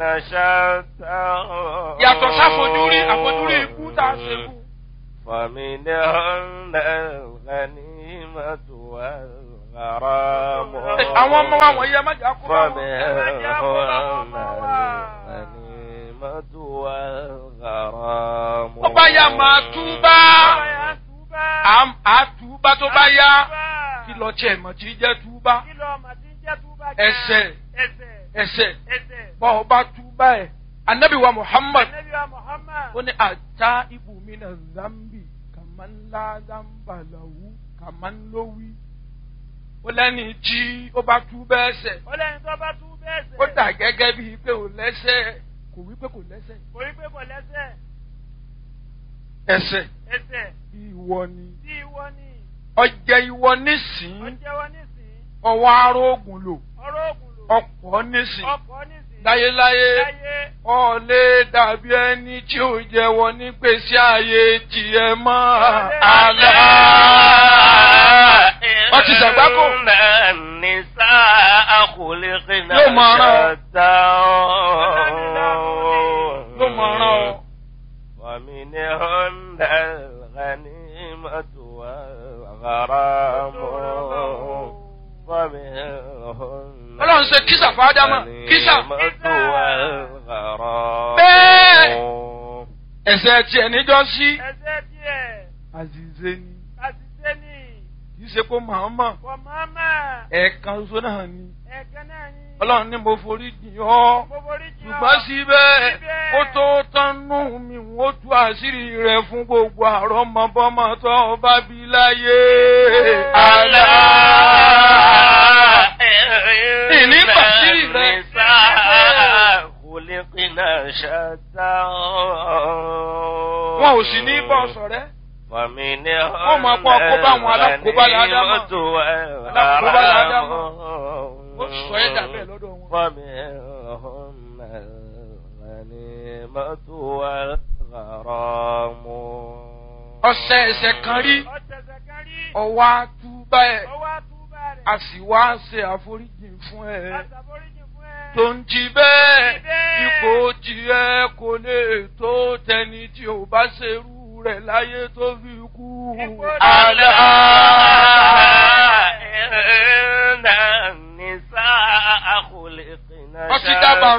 شتى yàtọ̀ sáfojúrí àfojúrí ikú tá a ṣe kú. فمنهن الغنيمة والغرام àwọn ọmọ wa wọ̀nyí ẹ má jà kó bá wọn. فمنهن الغنيمة والغرام ó bá yá máa túbá Àm- á túbá tó bá yá kí lọ tiẹ̀ mọ̀ tí jẹ́ túbá ẹsẹ̀ ẹsẹ̀ bọ́ ọ bá túbá ẹ̀ anabi wa muhammad ó ní ata ibùmínà zambi kàmánlá zambalawu kàmánlówí ó lẹ́ni tí ó bá túbá ẹsẹ̀ ọlẹ́ni tó bá tú bẹ́ẹ̀ sẹ̀. ó dà gẹ́gẹ́ bíi pé ò lẹ́sẹ̀ kò wí pé kò lẹ́sẹ̀ kò rí pé kò lẹ́sẹ̀ ẹsẹ̀ ẹsẹ̀ ìwọ ni tí ìwọ ni ọjẹ ìwọ nísìn ọjẹ́wọ́ nísìn ọwọ́ arógùn lò ọ̀rọ̀ ògùn lò ọ̀pọ̀ nísìn ọkọ̀ nísìn láyéláyé láyé ọ̀lẹ́ dàbí ẹni tí ò jẹ́wọ́ nígbèsí ayé tiẹ̀ mọ́ àlá. wọ́n ti ṣàgbákò. النساء خلقنا Yóò máa rán ọ. شتى ló mọ̀ ọ́rán ọ. ومنهن الغنيمة والغرام ومنهن Ọlọ́run ṣe kísà fáádámà kísà. الغنيمة والغرام Bẹ́ẹ̀. ẹ̀sẹ̀ tiẹ̀ níjọ́ sí. ẹsẹ̀ díẹ̀ àzìzé ni àṣìṣe ni kì í ṣe kó màmá kò máma ẹ̀ẹ̀kan ṣoṣo náà ni. ẹ̀kan náà ni Ọlọ́run ní mo forí jìn ọ́. mo borí jù ọ́. ṣùgbọ́n síbẹ̀ Síbẹ̀. ó tó tánú mi ó tú àṣírí rẹ̀ fún gbogbo àrọ́mọbọ́mọ tó bá bí láyé. àlá. ìní pàṣírí rẹ̀. خلقنا شتى wọn ò sì ní bọ́ sọ̀rẹ́. ومنهن Wọ́n máa kọ́ kó bá àwọn alákòóbá ládámà. الغنيمة Alákòóbá ládámà. والغرام. ó sọ ẹ́ dà bẹ́ẹ̀ lọ́dọ̀ wọn. ومنهن الغنيمة والغرام ọ̀sẹ̀ ẹ̀sẹ̀ kan rí ọ̀tẹ̀sẹ̀ kan rí ọwọ́ àtúbà ẹ̀ ọwọ́ àtúbà rẹ̀ a sì wá ṣe àforíjì fún ẹ. àṣàforíjì fún ẹ. tó ń jí bẹ́ẹ̀ Jí bẹ́ẹ̀. ipò tiẹ̀ kò lè tó tẹni tí ò bá ṣerú rẹ̀ láyé tó fi kú. Ipò àlá. إن النساء خلقنا Wọ́n ti dábàá